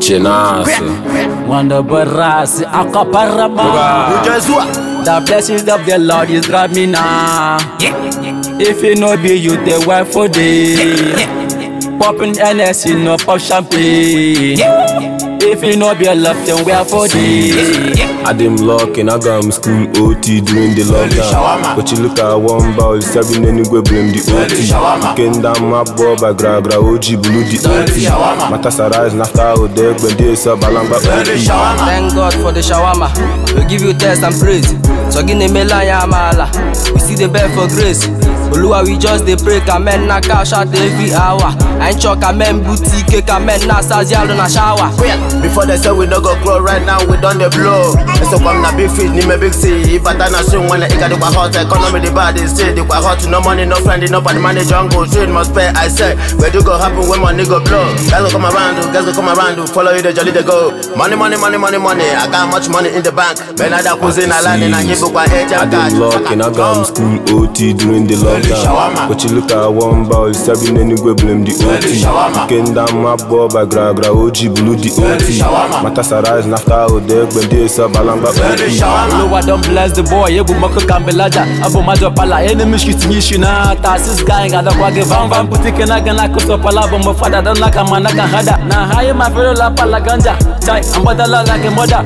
Chinasa. Wanda barasi akaparama. The blessings of the Lord is grab me now. If it no be you, the wife for day. Popping NSC, no pop champagne. If it no be love, then where for day. I dem luck and I got him school OT during the lockdown. But you look at one ball, seven anywhere blame the OT. Weekend down my boy by gra gra OG blue the OT. Matasa rise and after all day when they sub alamba OT. Thank God for the shawarma. We give you test and praise. So gini mela ya amala. We see the bed for grace. Oluwa we just dey pray amen na cash out every hour. Ain't chok amen boutique amen na sazialo na shower. Before they say we no go grow right now, we done the blow. And so come na big fish, ni me big sea. If I done a swing when I got the hot economy, the bad is still the hot. No money, no friend, no body money, jungle. Shit must pay. I say, where do go happen when money go blow? Guys go come around, guys go come around, follow you the jolly they go. Money, money, money, money, money. I got much money in the bank. Man, I da kuzina line and I give you a hedge I and dem luck and I got him school OT during the lockdown. But you look at one ball, seven anywhere blame the OT. Weekend down my boy by gra gra OG blue the OT. Matasa rise and after all day when they sub alamba OT. Oluwa don bless the boy, ebu moko kambelaja Abu majo pala, enemy shit nyishi na Tasis gang, ada kwa ge van van Butike na gana kuso pala, bombo fada Don laka manaka hada Na haye mafero la pala ganja Chai, ambada la like mother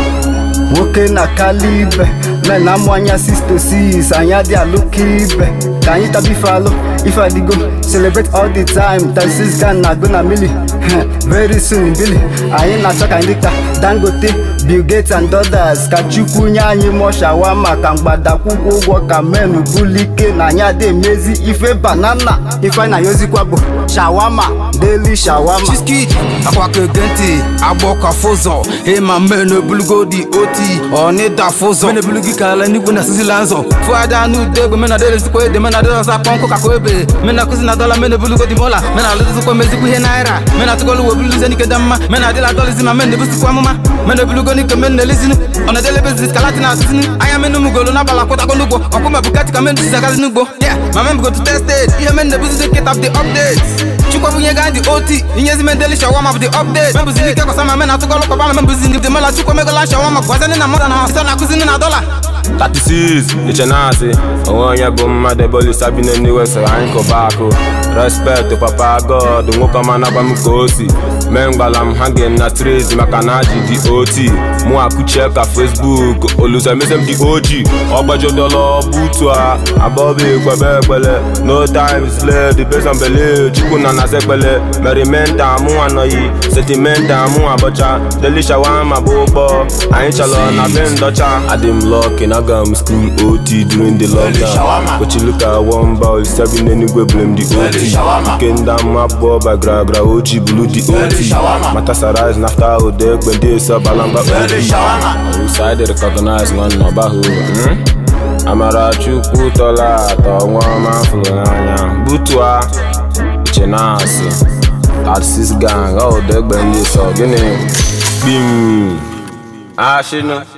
nwoke na kalibe men na-amụ anya 6 to 6 anya dị alụka ibe ka anyị taba ife alụ ife adịgo celebrate all the time taxis gan na go na mili very soon bili anyị na-achọ ka ndị ka dangote bill gates and others ka chukwu nye anyị mụọ shawama ka mgbadakwụkwọ ụgwọ ka men bulike na anyị adị emezi ife banana ife anyị na-ayozikwa bụ shawama daily shawama Chiskid akwakege ntị agbọkọ fụzọ ịma mmenu ebulugo dị oti ọnịda fụzọ mene ebulugi kala n'igwe na sizila nzọ fụada n'ude egbe mena dele sikwa ede mena dele ọsa pọnkụ kakwa ebe mena kụzi na dọla mena ebulugo dị mola mena alụzikwa mezikwa ihe naira mena tụgolu webuluze n'ike da mma mena adịla dọlizi ma mena ebusikwa amụma mena ebulugo n'ike mena elizinu ọna dele bezis kalati na asụsinu anya menu mugolo n'abalị akwụtago n'ugbo ọkwụma bugatti ka menu sizagazi n'ugbo yeah ma men bugo to tested ihe men na-ebuzizi nkịta of the updates chukwu bunye ga ndị oti inyezi mendeli shawama bụ the update membuzi n'ike kwasa ma men atụgọlụ kọbala membuzi ndị mela chukwu megola shawama gwazani na mmadụ na ha site na akụzini na dọla 36 iche na-asị onwe onye bụ mmadụ ebe olisa bi n'eluigwe soro anyị kụba akụ respect papa god nwoke ọma na-agwa m ka o si mee mgbala m ha gem na triz maka na aji dị oti mụ akụchie ka facebook olusa emese m dị oji ọgbajodola butu a abọba ekwebe ekpele no time sled besambele chukwu na naza ekpele merimenta mụ anọghị setimenta mụ abọcha delishawama bụ ụgbọ anyị chalọ na be ndọcha adịm lọki na aga m school ot during the lockdown but you look at one ball seven anywhere blame the ot weekend down my boy by gra gra og blue the ot matasa rise na after all day when they sub alamba ot side recognize nwanne ọbahụ amara chukwu tọla atọ nwa ọma fụrụ n'anya butua iche na-asị 36 gang ọ dị egbe ndị sọ gịnị kpim ashịnụ